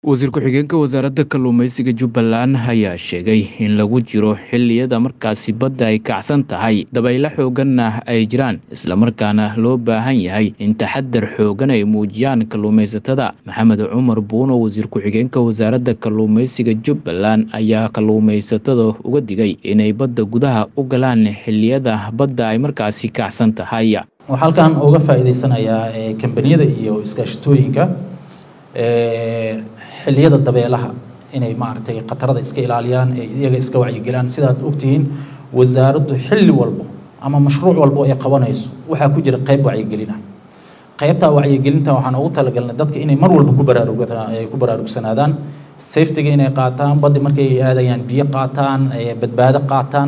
wasiir ku-xigeenka wasaaradda kalluumeysiga jubbaland ayaa sheegay in lagu jiro xilliyada markaasi badda ay kacsan tahay dabaylo xooganna ay jiraan islamarkaana loo baahan yahay in taxadar xoogan ay muujiyaan kalluumaysatada maxamed cumar buuno wasiir ku-xigeenka wasaaradda kalluumeysiga jubbaland ayaa kalluumaysatada uga digay inay badda gudaha u galaan xilliyada badda ay markaasi kacsan tahay waxaa halkan uga faa'iidaysanayaa kambaniyada iyo iskaashatooyinka xilliyada dabeelaha inay maaragtay khatarada iska ilaaliyaan ee iyaga iska wacyigelaan sidaad ogtihiin wasaaraddu xilli walbo ama mashruuc walbo ay qabanayso waxaa ku jira qayb wacyigelina qaybtaa wacyigelinta waxaan ugu talagalnay dadka inay mar walba ku baraarug ku baraarugsanaadaan safetiga inay qaataan baddi markay aadayaan biyo qaataan badbaado qaataan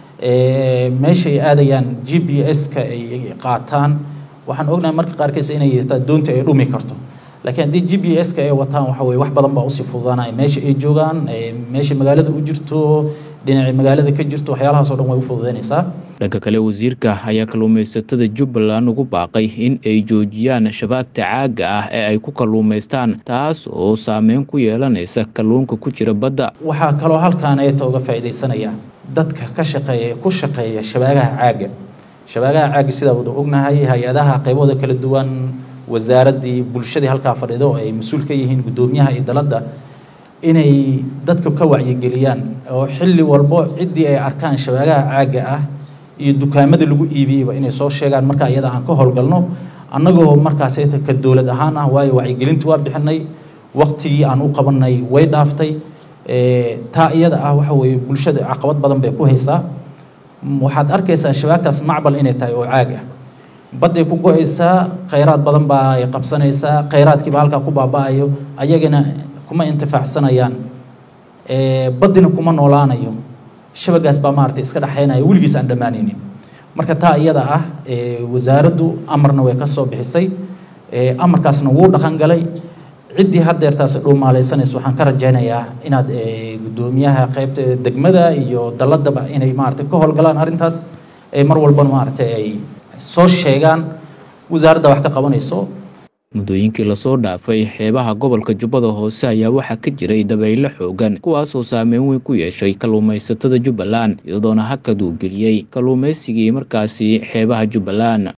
meeshay aadayaan g p s-ka ay qaataan waxaan ognahay marka qaarkiis inay doonta ay dhumi karto laakiin haddii g p s-ka ay wataan waxa weye wax badan baa usii fududaanaya meesha ay joogaan meesha magaalada u jirto dhinaca magaalada ka jirto waxyaalahaas o dhan way u fududaynaysaa dhanka kale wasiirka ayaa kalluumaysatada jubbaland ugu baaqay in ay joojiyaan shabaagta caaga ah ee ay ku kalluumaystaan taas oo saameyn ku yeelanaysa kalluunka ku jira badda waxaa kaloo halkaan eeta uga faa'iidaysanaya dadka ka shaqeeya ku shaqeeya shabaagaha caaga shabaagaha caaga sidaa wada ognahay hay-adaha qaybahooda kala duwan wasaaraddii bulshadii halkaa fadhido oo ay mas-uul ka yihiin guddoomiyaha iyo daladda inay dadka ka wacyigeliyaan oo xilli walbo ciddii ay arkaan shabaagaha caaga ah iyo dukaamada lagu iibiyeyba inay soo sheegaan markaa iyada aan ka howlgalno annagoo markaaseta ka dowlad ahaan ah waayo wacyigelinta waa bixinay waqtigii aan u qabanay way dhaaftay taa iyada ah waxa weeye bulshada caqabad badan bay ku haysaa waxaad arkaysaa shabaagtaas macbal inay tahay oo caag ah badday ku go-aysaa khayraad badan baa ay qabsanaysaa khayraadkiiba halkaa ku baaba-ayo ayagana kuma intifaacsanayaan baddina kuma noolaanayo shabagaas baa maaragtay iska dhexaynaya weligiis aan dhammaanaynin marka taa iyada ah wasaaraddu amarna way ka soo bixisay amarkaasna wuu dhaqan galay ciddii haddeertaas dhuumaalaysanaysa waxaan ka rajaynayaa inaad guddoomiyaha qaybta degmada iyo dalladaba inay maaragtay ka howlgalaan arrintaas mar walbana maaragtay ay soo sheegaan wasaaradda wax ka qabanayso muddooyinkii lasoo dhaafay xeebaha gobolka jubbada hoose ayaa waxaa ka jiray dabaylo xoogan kuwaasoo saameyn weyn ku yeeshay kalluumaysatada jubbaland iyadoona hakad uu geliyey kalluumaysigii markaasi xeebaha jubbaland